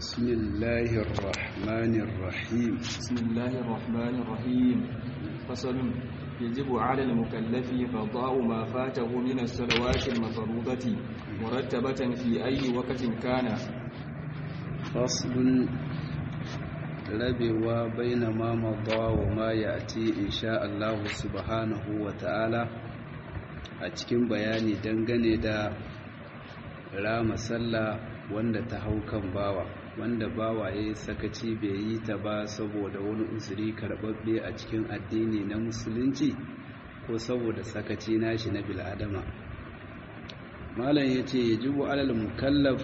بسم الله الرحمن الرحيم بسم الله الرحمن الرحيم فصل يجب على المكلف قضاء ما فاته من الصلوات المفروضة مرتبة في أي وقت كان فصل rabewa baina ma madha wa ma ya'ti insha Allah subhanahu wa ta'ala a cikin bayani dangane da rama sallah wanda ta hau kan bawa wanda bawa ya sakaci bai yi ta ba saboda wani uzuri karbabbe a cikin addini na musulunci ko saboda sakaci nashi na bil'adama malam yace yajibu alal mukallaf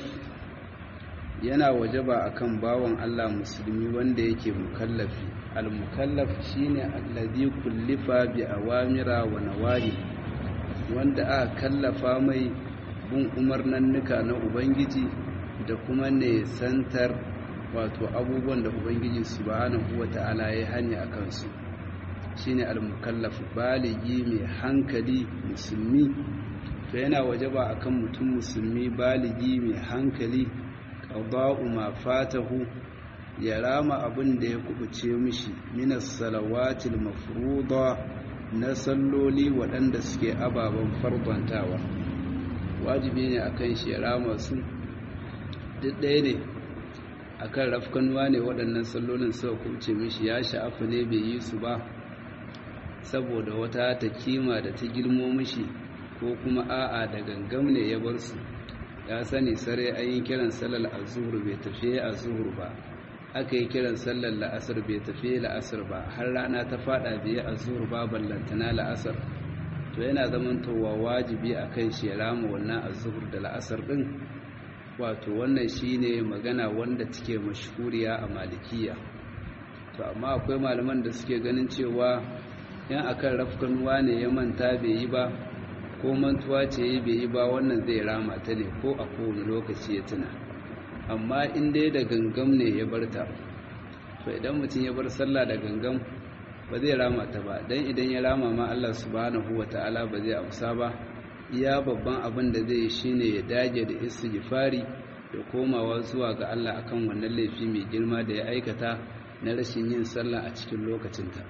yana wajaba akan bawan Allah musulmi wanda yake mukallafi al-mukallaf shine allazi kullifa bi awamira wa nawahi wanda aka kallafa mai bin umarnannuka na ubangiji da kuma ne santar wato abubuwan da ubangiji subhanahu wata'ala ya hani akan su shine al-mukallaf baligi mai hankali musulmi to yana wajaba akan mutum musulmi baligi mai hankali qada'u ma fatahu ya rama abin da ya kubuce mishi minas salawatil mafruḍa na salloli waɗanda suke ababen farbantawa wajibi ne akan shi ya rama su duk ɗaya ne akan rafkanuwa ne waɗannan sallolin suka kubuce mishi ya sha'afa ne bai yi su ba saboda wata ta kima da ta girmo mishi ko kuma a'a da gangam ne ya bar su ya sani sare an yi kiran sallar azhur bai tafi azhur ba aka yi kiran sallar la'asar bai tafi la'asar ba har rana ta fada bai azhur ba ballantana la'asar to yana zaman towa wajibi akan shi ya rama wannan azhur da la'asar din wato wannan shine magana wanda take mashhuriya a malikiya to amma akwai malaman da suke ganin cewa yan akan rafkanuwa ne ya manta bai yi ba ko mantuwa ce yi bai yi ba wannan zai rama ta ne ko a kowane lokaci ya tuna amma in dai da gangam ne ya bar ta to idan mutum ya bar sallah da gangam ba zai rama ta ba dan idan ya rama ma Allah subhanahu wataala ba zai amsa ba iya babban abin da zai shine ya dage da istighfari da komawa zuwa ga Allah akan wannan laifi mai girma da ya aikata na rashin yin sallah a cikin lokacinta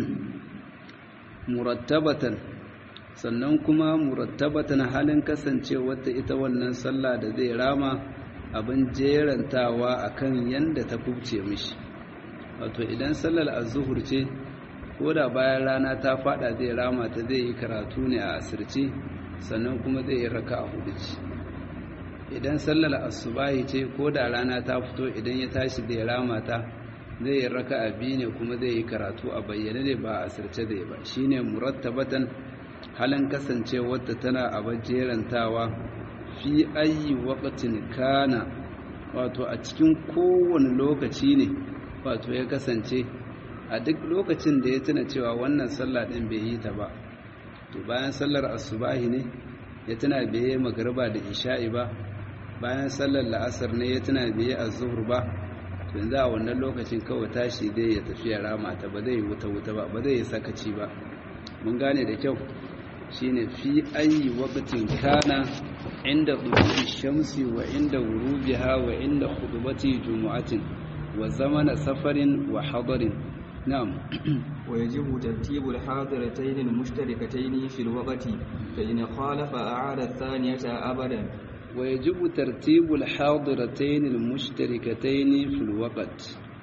murattabatan sannan kuma murattabatan halin kasancewarta ita wannan sallah da zai rama abin jerantawa akan yanda ta kubce mishi wato idan sallar az-zuhur ce ko da bayan rana ta fada zai rama ta zai yi karatu ne a asirce sannan kuma zai yi raka'a hudu ce idan sallar asubahi ce ko da rana ta fito idan ya tashi zai rama ta zai yi raka'a biyu ne kuma zai yi karatu a bayyane ne ba a asirce zai ba shine murattabatan halin kasancewarta tana a jerantawa fi ayi waqtin kana wato a cikin kowane lokaci ne wato ya kasance a duk lokacin da ya tuna cewa wannan sallah din bai yi ta ba to bayan sallar asubahi ne ya tuna bai yi magriba da isha'i ba bayan sallar la'asar ne ya tuna bai yi azhur ba to yanzu a wannan lokacin kawai tashi zai ya tafi ya rama ta ba zai yi wuta wuta ba ba zai yi sakaci ba mun gane da kyau shine fi ayi waqtin kana inda dhuhuri shamsi wa inda ghurubiha wa inda khutbati jumu'atin wa zamana safarin wa hadarin na'am ويجب ترتيب الحاضرتين المشتركتين في الوقت فإن خالف أعاد الثانية أبدا ويجب ترتيب الحاضرتين المشتركتين في الوقت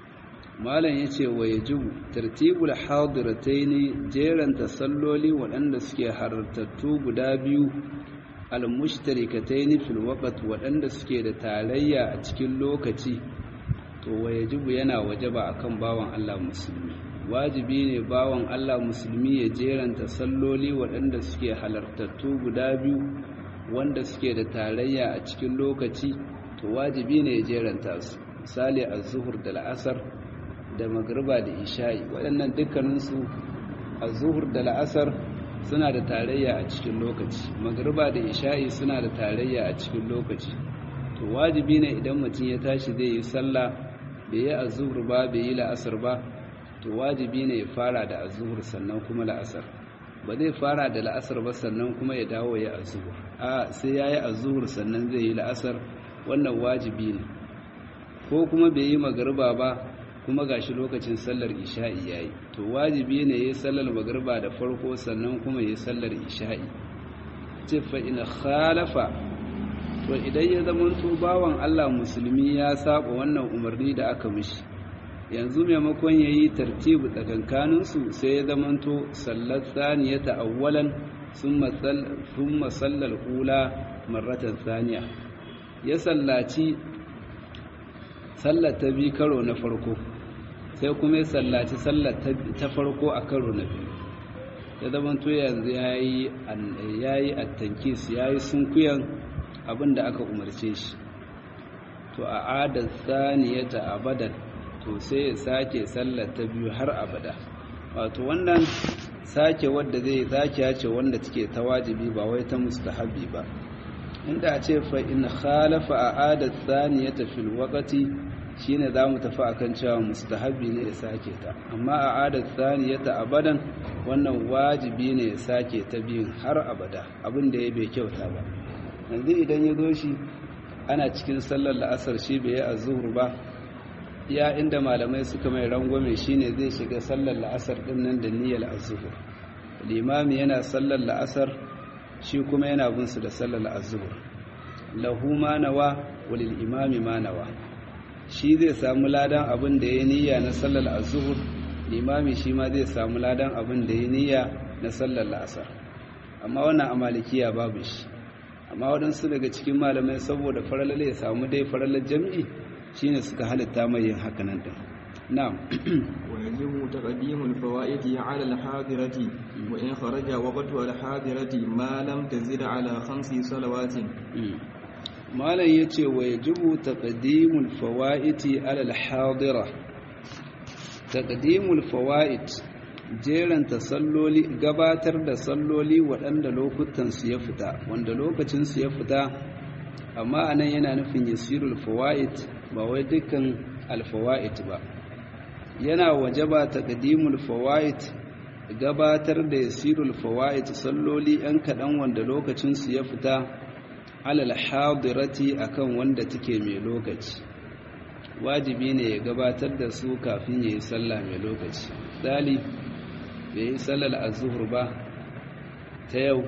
malam ya ce wa ya jibu tartibul hadiratai jeran tasalloli waɗanda suke harartattu guda biyu almushtarikatai fil waqt waɗanda suke da tarayya a cikin lokaci to wa ya jibu yana wajaba akan bawan Allah musulmi wajibi ne bawan Allah musulmi ya jeran tasalloli waɗanda suke halartattu guda biyu wanda suke da tarayya a cikin lokaci to wajibi ne ya jeranta su misali az-zuhur da la'asar da magriba da isha'i waɗannan dukkaninsu a zuhur da la'asar suna da tarayya a cikin lokaci magriba da isha'i suna da tarayya a cikin lokaci to wajibi ne idan mutum ya tashi zai yi sallah bai yi azuhur ba bai yi la'asar ba to wajibi ne ya fara da azuhur sannan kuma la'asar ba zai fara da la'asar ba sannan kuma ya dawo ya azuhur a sai ya yi azuhur sannan zai yi la'asar wannan wajibi ne ko kuma bai yi magariba ba kuma gashi lokacin sallar isha'i yayi to wajibi ne yayi sallar magariba da farko sannan kuma yayi sallar isha'i ce fa in khalafa to idan ya zama to bawan Allah musulmi ya saba wannan umarni da aka mishi yanzu maimakon yayi tartibu tsakankanin su sai ya zama to sallar saniyata awwalan thumma thumma sallal ula marratan thaniya ya sallaci sallar ta bi karo na farko sai kuma ya sallaci sallar ta farko a karo na biyu ya zamanto yanzu ya yi attankis ya yi sunkuyan abin da aka umarce shi to a adar saniyata abadan to sai ya sake sallar ta biyu har abada wato wannan sake wadda zai sake ya ce wanda take ta wajibi ba wai ta mustahabi ba inda a ce fa in khalafa a adar saniyata fil waqti shine za mu tafi akan cewa mustahabi ne ya sake ta amma a adat ta abadan wannan wajibi ne ya sake ta biyun har abada abin da ya bai kyauta ba yanzu idan ya zo shi ana cikin sallar la'asar shi bai yi azhur ba ya inda malamai suka mai rangwame shine zai shiga sallar la'asar din nan da niyyar azhur limami yana sallar la'asar shi kuma yana bin su da sallar azhur lahu ma nawa walil imami ma nawa shi zai samu ladan abin da ya niyya na sallar azuhur limami shi ma zai samu ladan abin da ya niyya na sallar la'asar amma wannan amalikiya babu shi amma waɗansu daga cikin malamai saboda faralar ya samu dai faralar jam'i shine suka halitta mai yin hakanan din na'am ويجب تقديم الفوائد على الحاضرة وإن خرج وقتها الحاضرة ما لم تزد على خمس صلوات malam ya ce wa ya jibu taƙadimul fawa'iti alal hadira taƙadimul fawa'it jeranta salloli gabatar da salloli waɗanda lokutansu ya fita wanda lokacinsu ya fita amma anan yana nufin yasirul fawa'it ba wai dukkan alfawa'it ba yana wajaba taƙadimul fawa'it gabatar da yasirul fawa'it salloli 'yan kaɗan wanda lokacinsu ya fita alal hadirati akan wanda take mai lokaci wajibi ne ya gabatar da su kafin ya yi sallah mai lokaci dali bai yi sallar azuhur ba ta yau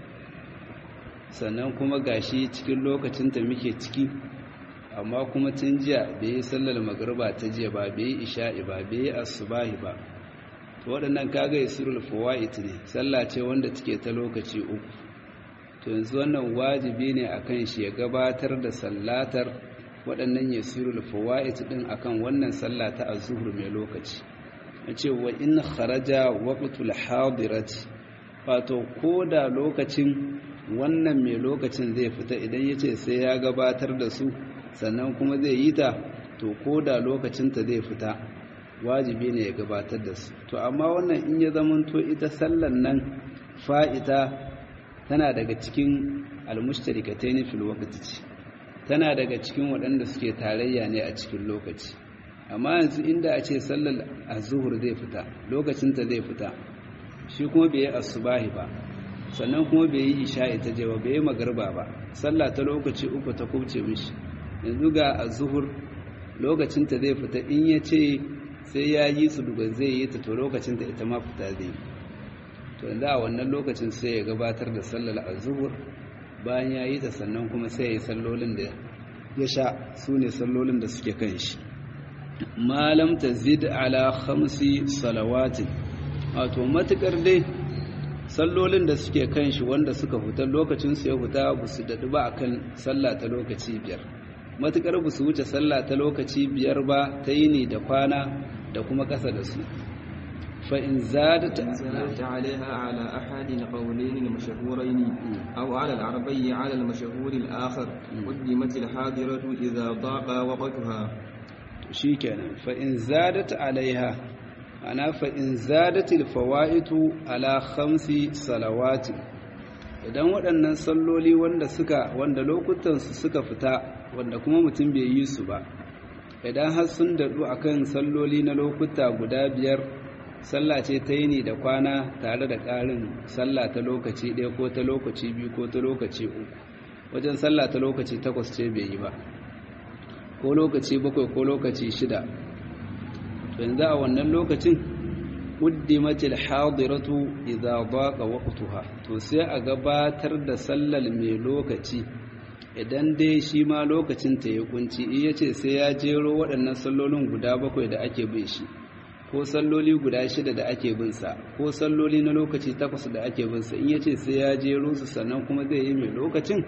sannan kuma gashi cikin lokacin ta muke ciki amma kuma tun jiya bai yi sallar magriba ta jiya ba bai yi isha'i ba bai yi asubahi ba to waɗannan kaga yasirul fawaid ne sallah ce wanda take ta lokaci uku to yanzu wannan wajibi ne akan shi ya gabatar da sallatar waɗannan yasirul fawaid din akan wannan sallah ta azhur mai lokaci ce wa in kharaja waqtul hadirati wato koda lokacin wannan mai lokacin zai fita idan yace sai ya gabatar da su sannan kuma zai yi ta to koda lokacin ta zai fita wajibi ne ya gabatar da su to amma wannan in ya zamanto ita sallan nan fa'ita tana daga cikin almustarikataini fil waqti ce tana daga cikin waɗanda suke tarayya ne a cikin lokaci amma yanzu inda a ce sallar azhur zai fita lokacin ta zai fita shi kuma bai yi asubahi ba sannan kuma bai yi isha'i ta jewa bai yi magarba ba sallah ta lokaci uku ta kubce mishi yanzu ga azhur lokacin ta zai fita in ya ce sai ya yi su duka zai yi ta to lokacin ta ita ma fita zai yi to yanzu a wannan lokacin sai ya gabatar da sallar azhur bayan ya yi ta sannan kuma sai ya yi sallolin da ya sha su ne sallolin da suke kan shi malam ta zid ala khamsi salawatin wato matukar dai sallolin da suke kan shi wanda suka fita lokacin su ya fita ba su daɗu ba akan sallah ta lokaci biyar matukar ba su wuce sallah ta lokaci biyar ba ta yini da kwana da kuma ƙasa da su فإن زادت زادت عليها على أحد القولين المشهورين أو على العربي على المشهور الآخر قدمت الحاضرة إذا ضاق وقتها شيكنا فإن زادت عليها أنا فإن زادت الفوائد على خمس صلوات idan waɗannan salloli wanda suka wanda lokutansu suka fita wanda kuma mutum bai yi su ba idan har sun daɗu akan salloli na lokuta guda biyar sallah ce ta yini da kwana tare da ƙarin sallah ta lokaci ɗaya ko ta lokaci biyu ko ta lokaci uku wajen sallah ta lokaci takwas ce bai yi ba ko lokaci bakwai ko lokaci shida to yanzu a wannan lokacin quddimatil hadiratu idza daqa waqtuha to sai a gabatar da sallar mai lokaci idan dai shi ma lokacin ta ya kunci in yace sai ya jero waɗannan sallolin guda bakwai da ake bin shi ko salloli guda shida da ake bin sa ko salloli na lokaci takwas da ake bin sa in yace sai ya jero su sannan kuma zai yi mai lokacin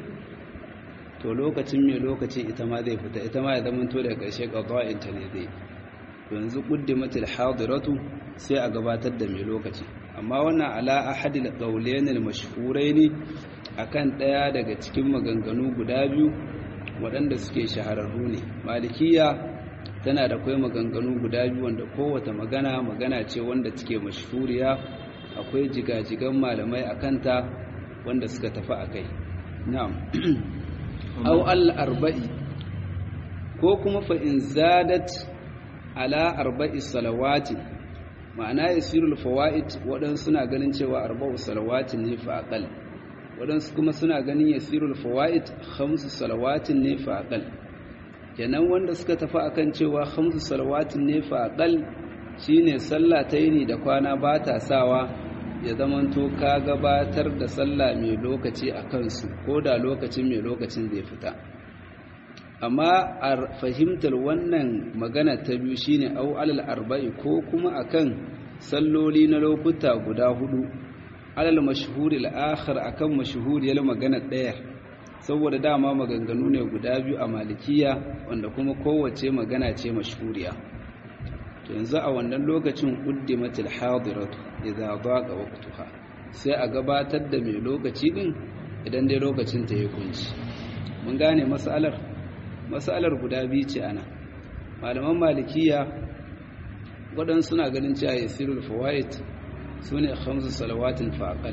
to lokacin mai lokaci ita ma zai fita ita ma ya zama to daga ƙarshe qada'in ta ne zai yanzu quddimatil hadiratu sai a gabatar da mai lokaci amma wannan ala ahadil qawlayn al mashhurayn akan daya daga cikin maganganu guda biyu waɗanda suke shahararru ne malikiya tana da kai maganganu guda biyu wanda kowace magana magana ce wanda take mashhuriya akwai jigajigan malamai akanta wanda suka tafi akai na'am aw al arba'i ko kuma fa in zadat ala arba'i salawati ma'ana yasirul fawaid wadan suna ganin cewa arba'u salawatin ne fa aqal wadan kuma suna ganin yasirul fawaid khamsu salawatin ne fa aqal kenan wanda suka tafi akan cewa khamsu salawatin ne fa aqal shine sallah ta yini da kwana ba ta sawa ya zamanto ka gabatar da sallah mai lokaci a kansu ko da lokacin mai lokacin zai fita amma a fahimtar wannan magana ta biyu shine au alal arba'i ko kuma akan salloli na lokuta guda hudu alal mashhuri al-akhir akan mashhuriyar magana daya saboda dama maganganu ne guda biyu a malikiya wanda kuma kowace magana ce mashhuriya to yanzu a wannan lokacin quddimatil hadiratu idza daqa waqtuha sai a gabatar da mai lokaci din idan dai lokacin ta ya kunci mun gane mas'alar matsalar guda biyu ce ana malaman malikiya waɗansu suna ganin cewa ya sirul fawaid su ne hamsu salawatin fa'aƙal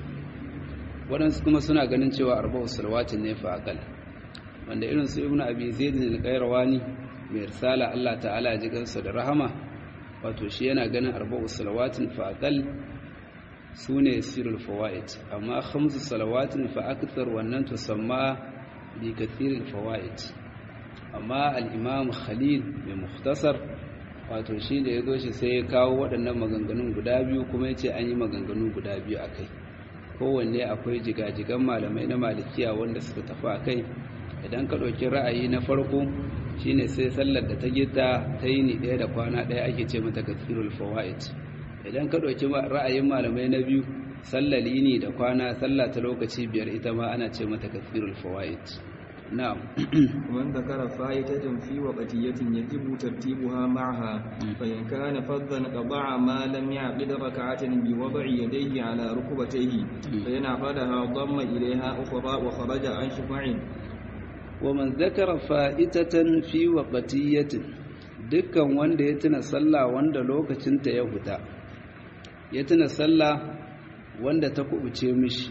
waɗansu kuma suna ganin cewa arba'u salawatin ne fa'aƙal wanda irin su ibn abi zaidin al-qayrawani mai risala Allah ta'ala ji gansa da rahama wato shi yana ganin arba'u salawatin fa'aƙal su ne sirul fawaid amma hamsu salawatin fa'akthar wannan tusamma bi kathiril fawaid amma al'imam khalil mai muhtasar wato shi da ya zo shi sai ya kawo waɗannan maganganun guda biyu kuma ya ce an yi maganganu guda biyu a kai kowanne akwai jigajigan malamai na malikiya wanda suka tafi a kai idan ka ɗauki ra'ayi na farko shine sai sallar da ta gita ta yi ni ɗaya da kwana ɗaya ake ce mata kathirul fawaid idan ka ɗauki ra'ayin malamai na biyu sallar yini da kwana sallah ta lokaci biyar ita ma ana ce mata kathirul fawaid نعم ومن ذكر فائدة في وقتية يجب ترتيبها معها فإن كان فظا قضع ما لم يعقد ركعة بوضع يديه على ركبتيه فإن عقدها ضم إليها أخرى وخرج عن شفع ومن ذكر فائدة في وقتية dukkan wanda ya tuna sallah wanda lokacinta ya fita ya tuna sallah wanda ta kubuce mishi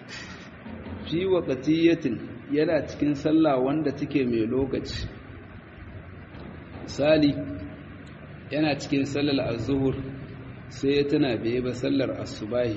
fi waqtiyatin yana cikin sallah wanda take mai lokaci misali yana cikin sallar az-zuhur sai ya tana bai ba sallar asubahi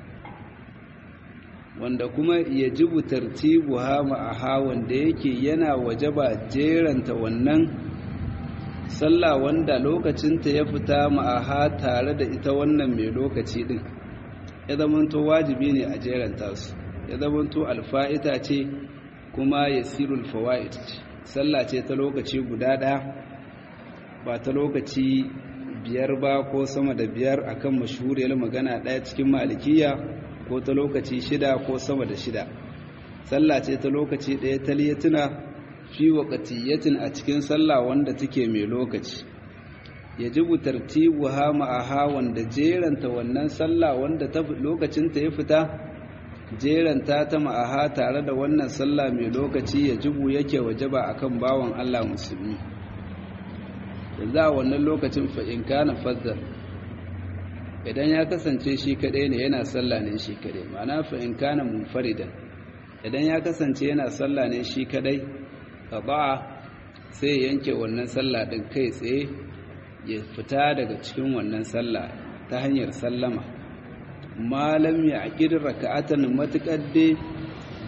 wanda kuma yajibu tartibuha ma'aha wanda yake yana wajaba jeranta wannan sallah wanda lokacinta ya fita ma'aha tare da ita wannan mai lokaci din ya zamanto wajibi ne a jeranta su ya zamanto alfa'ita ce kuma yasirul fawaid sallah ce ta lokaci guda ɗaya ba ta lokaci biyar ba ko sama da biyar akan mashhuriyar magana ɗaya cikin malikiya ko ta lokaci shida ko sama da shida sallah ce ta lokaci ɗaya taliyatuna fi waqtiyatin a cikin sallah wanda take mai lokaci yajibu tartibuha ma'aha wanda jeranta wannan sallah wanda ta lokacin ta ya fita jeranta ta ma'aha tare da wannan sallah mai lokaci ya jibu yake wajaba akan bawan Allah musulmi yanzu a wannan lokacin fa'in kana fazzar idan ya kasance shi kadai ne yana sallah ne shi kadai ma'ana fa'in kana munfaridan idan ya kasance yana sallah ne shi kadai qada'a sai yanke wannan sallah din kai tsaye ya fita daga cikin wannan sallah ta hanyar sallama malam ya aƙir raka'atan matuƙar dai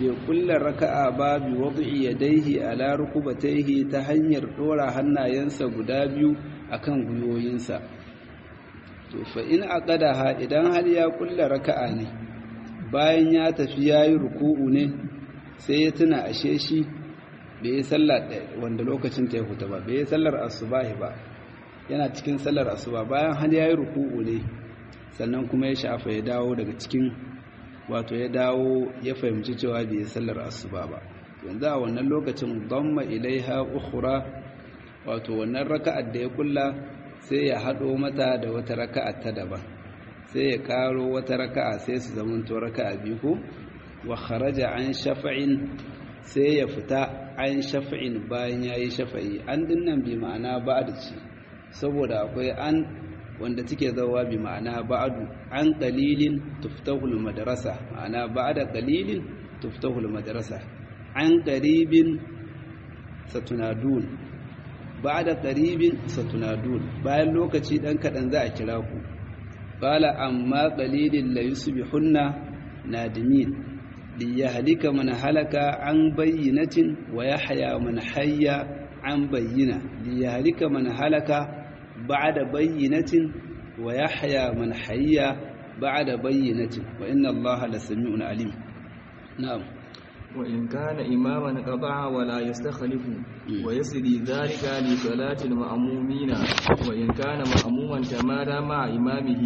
bai kulla raka'a ba bi wad'i yadayhi ala rukubatayhi ta hanyar dora hannayensa guda biyu akan guyoyinsa to fa in aqadaha idan har ya kulla raka'a ne bayan ya tafi yayi ruku'u ne sai ya tuna ashe shi bai yi sallar wanda lokacin ta ya huta ba bai yi sallar asubahi ba yana cikin sallar asuba bayan har yayi ruku'u ne sannan kuma ya shafa ya dawo daga cikin wato ya dawo ya fahimci cewa bai yi sallar asuba ba yanzu a wannan lokacin damma ilaiha ukhra wato wannan raka'ar da ya kulla sai ya hado mata da wata raka'a ta daban sai ya karo wata raka'a sai su zamanto raka'a biyu ko wa kharaja an shafa'in sai ya fita an shafa'in bayan yayi shafa'i an dinnan bi ma'ana ba'd ce saboda akwai an wanda take zawa bi ma'ana ba'du an qalilin tuftahul madrasa ma'ana ba'da qalilin tuftahul madrasa an qaribin satunadun ba'da qaribin satunadun bayan lokaci dan kadan za a kira ku qala amma qalilin la yusbihunna nadimin liyahlika man halaka an bayyinatin wa yahya man hayya an bayyina liyahlika man halaka بعد بينة ويحيى من حي بعد بينة وإن الله لسميع عليم نعم وإن كان إماما قطع ولا يستخلف ويسري ذلك لصلاة المأمومين وإن كان مأموما تمادى مع إمامه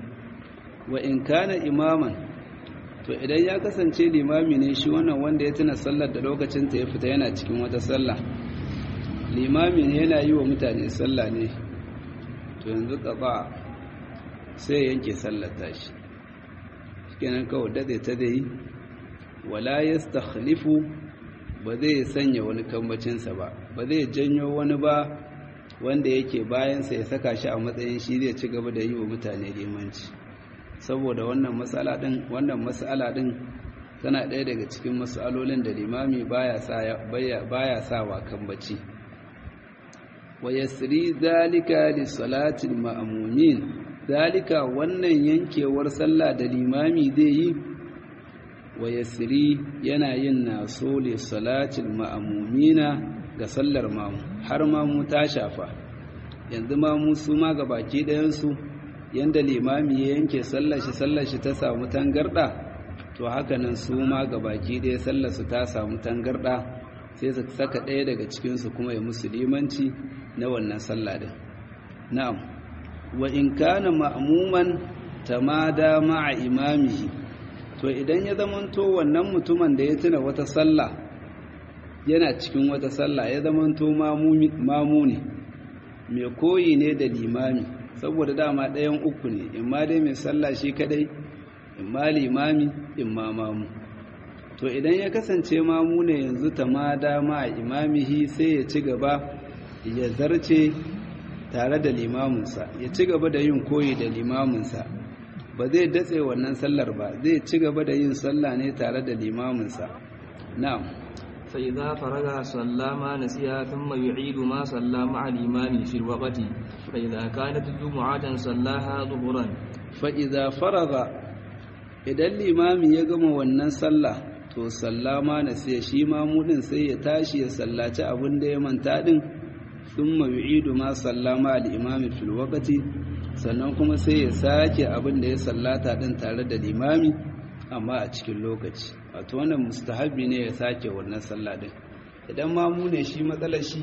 وإن كان إماما to idan ya kasance limami ne shi wannan wanda ya tuna sallar da lokacin ta ya fita yana cikin wata sallah limami ne yana yi wa mutane sallah ne to yanzu ƙaba sai yanke sallata shi kenan kawai dade ta dai wala yastakhlifu ba zai sanya wani kambacinsa ba ba zai janyo wani ba wanda yake bayansa ya saka shi a matsayin shi zai ci gaba da yi wa mutane limanci saboda wannan matsala din wannan matsala din tana ɗaya daga cikin matsalolin da limami baya sa baya sawa kambaci wa yasri zalika li salatil ma'mumin zalika wannan yankewar sallah da limami zai yi wa yasri yana yin naso li salatil ma'mumina ga sallar mamu har mamu ta shafa yanzu mamu su ma ga baki ɗayan su yanda limami ya yanke sallar shi sallar shi ta samu tangarda to haka nan su ma ga baki ɗaya sallar su ta samu tangarda sai su saka ɗaya daga cikinsu kuma ya musu limanci na wannan sallah din na'am wa in kana ma'muman tamada ma'a imamihi to idan ya zamanto wannan mutumin da ya tuna wata sallah yana cikin wata sallah ya zamanto mamu ne mai koyi ne da limami saboda dama ɗayan uku ne imma dai mai sallah shi kadai imma limami imma mamu to idan ya kasance mamu ne yanzu tamada ma'a imamihi sai ya ci gaba ya zarce tare da limaminsa ya ci gaba da yin koyi da limaminsa ba zai datse wannan sallar ba zai ci gaba da yin sallah ne tare da limaminsa na'am فإذا فرغ صلى ما نسيها ثم يعيد ما صلى مع الإمام في الوقت فإذا كانت جمعة صلاها ظهرا فإذا فرغ idan limami ya gama wannan sallah to sallama na sai shi mamudin sai ya tashi ya sallaci abin da ya manta din thumma yu'idu ma sallama al-imami fil waqti sannan kuma sai ya sake abin da ya sallata din tare da limami amma a cikin lokaci wato wannan mustahabi ne ya sake wannan sallah din idan mamu ne shi matsalar shi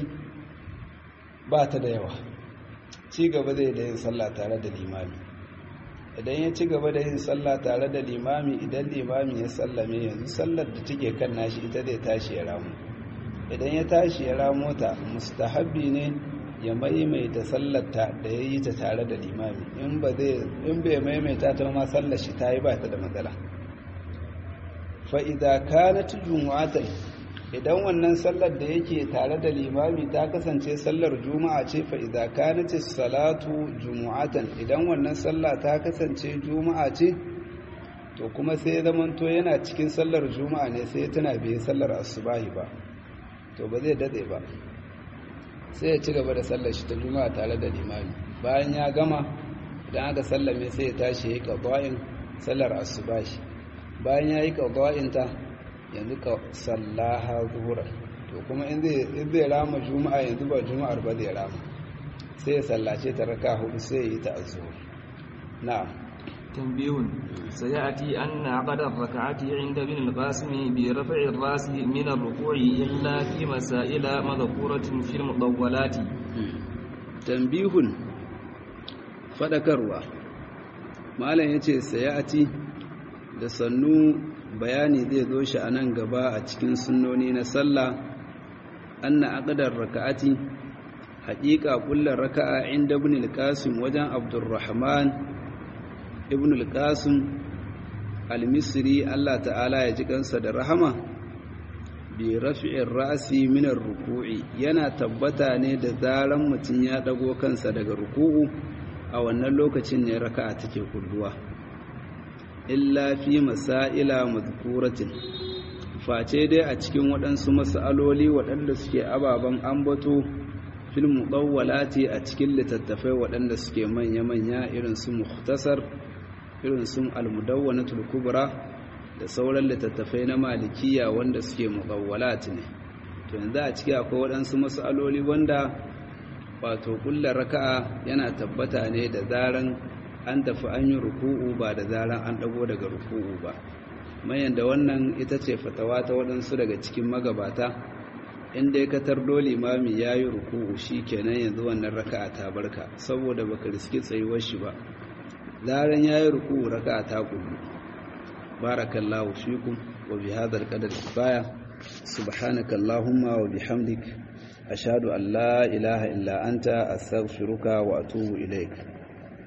ba ta da yawa ci gaba zai da yin sallah tare da limami idan ya ci gaba da yin sallah tare da limami idan limami ya sallame yanzu sallar da take kan nashi ita zai tashi ya ramu idan ya tashi ya ramo ta mustahabbi ne ya maimaita sallarta da ya yi ta tare da limami in bai maimaita ta ma sallar shi ta yi ba ta da matsala fa'iza kanat jumu'atan idan wannan sallar da yake tare da limami ta kasance sallar juma'a ce fa'iza kanat salatu jumu'atan idan wannan sallah ta kasance juma'a ce to kuma sai zamanto yana cikin sallar juma'a ne sai tana biye sallar asubahi ba to ba zai dade ba sai ya ci gaba da sallar shi ta juma'a tare da limami bayan ya gama idan aka sallame sai ya tashi ya yi qada'in sallar asubahi bayan ya yi qada'in ta yanzu ka sallaha zuhura to kuma in zai rama juma'a yanzu ba juma'ar ba zai rama sai ya sallace ta raka hudu sai ya yi ta azuhur na'am تنبيه سيأتي أن عقد الركعة عند ابن القاسم برفع الرأس من الركوع إلا في مسائل مذكورة في المطولات تنبيه فذكروا malam ya ce sayati da sannu bayani zai zo shi a nan gaba a cikin sunnoni na sallah anna aqdar raka'ati haƙiƙa kullar raka'a inda ibn al-qasim wajen abdurrahman ibn al-qasim al-misri Allah ta'ala ya ji kansa da rahama bi rafi'ir ra'si min ar-ruku'i yana tabbata ne da zaran mutun ya dago kansa daga ruku'u a wannan lokacin ne raka'a take kulluwa illa fi masaila madhkuratin face dai a cikin waɗansu mas'aloli waɗanda suke ababen ambato fil mudawwalati a cikin littattafai waɗanda suke manya-manya irin su mukhtasar irin sun almudawwanatul kubra da sauran littattafai na malikiya wanda suke muqawwalat ne to yanzu a ciki akwai waɗansu mas'aloli wanda wato kullar raka'a yana tabbata ne da zaran an tafi an yi ruku'u ba da zaran an dago daga ruku'u ba mayan da wannan ita ce fatawa ta waɗansu daga cikin magabata inda ya katar dole imami ya yi ruku'u shi kenan yanzu wannan raka'a ta barka saboda baka riski tsayuwar shi ba zaran ya yi ruku raka ta kullu barakallahu fikum wa bi hadha alqadar kifaya subhanakallahumma wa bihamdik ashhadu an la ilaha illa anta astaghfiruka wa atubu ilaik